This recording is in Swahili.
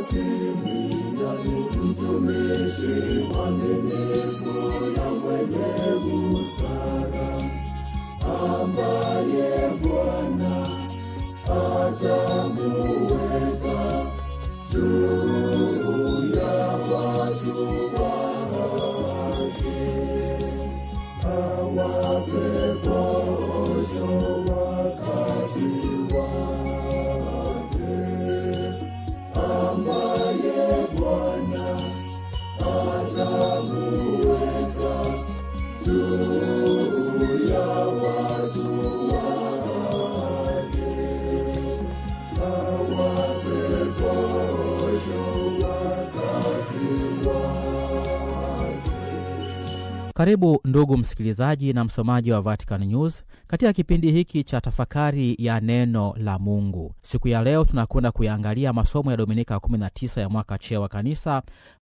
Simeoni mtumishi mwaminifu na mwenye busara, ambaye Bwana atamuweka juu ya watu wake, awape posho wakati wake, ambaye Bwana atamuweka juu ya watu wake, awape posho wakati wake. Karibu ndugu msikilizaji na msomaji wa Vatican News katika kipindi hiki cha tafakari ya neno la Mungu. Siku ya leo tunakwenda kuyaangalia masomo ya Dominika 19 ya mwaka C wa Kanisa,